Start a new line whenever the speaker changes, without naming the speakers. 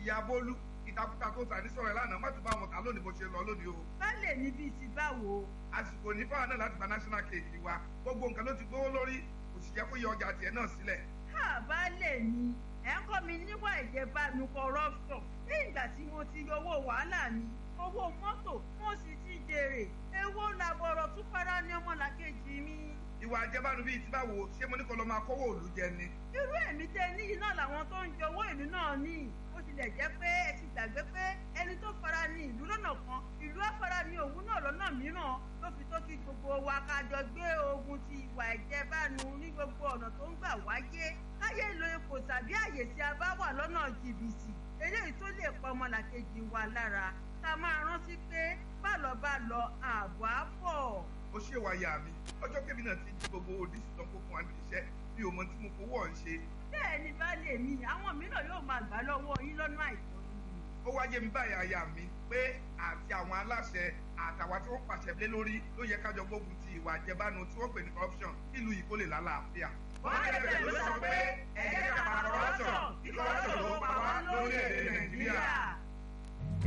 ìyá bólú ìtakùtà tó tà ní sọ̀rọ̀ ẹ̀ lánàá má tún bá wọn tà lónìí bó ṣe lọ lónìí o.
baálé ní bíi ti báwo.
àsìkò ní fáwọn náà láti gba national cake wa gbogbo nǹkan ló ti gbówó lórí kò sì jẹ́ kó yọ ọjà tiẹ̀ náà sílẹ̀.
ká baálé mi ẹ̀ ń kọ́ mi níwà ìjẹbánu corruption ní ìgbà tí mo ti yọ owó wàhálà mi owó mọ́tò mo sì ti jèrè èwo làbọ̀rọ̀ tún fara ní ọmọlàkejì mi.
ìwà àjẹbánu bíi ti báwo ṣé mo ní kó lọ máa kówó òòlù jẹ ni.
irú ẹ̀mí tẹ níyì náà làwọn tó ń jẹ owó ìlú náà ní ó tilẹ̀ jẹ́ pé ẹ ti gbàgbé pé ẹni tó fara ní ìlú lọ́nà kan ìlú afara ní òun náà lọ́nà mìíràn ló fi tó kí gbogbo wa ká jọ gbé ogun ti ìwà ìjẹbánu ní gbogbo ọ̀nà tó ń gbà wáyé káyé lo ipò tàbí àyè tí a bá wà lọ́nà jìbìtì eléyìí tó lè pa ọmọlàkejì wa lára ká máa rántí pé bálọ̀ bá lọ ààbò á bọ̀.
ó ṣe wáyà mi ọjọ́ kébì náà ti jí gbogbo òdìsí tán kó fún wa níbi iṣẹ́ bí o mọ tí mo fowó ọ̀ ń ṣe.
bẹ́ẹ̀ ni baálé mi àwọn mìíràn yóò máa gbà lọ́wọ́ yín lọ́nà àìtọ́
ó wá yé mi báyìí aya mi pé àti àwọn aláṣẹ àtàwọn tí wọ́n pàṣẹ lé lórí ló yẹ kájọ gbógun ti ìwà àjẹbánu tí wọ́n pè ní corruption nílùú yìí kó lè lálàáfíà.
wọ́n lè bẹ̀rẹ̀ ló sọ pé ẹ̀jẹ̀ ká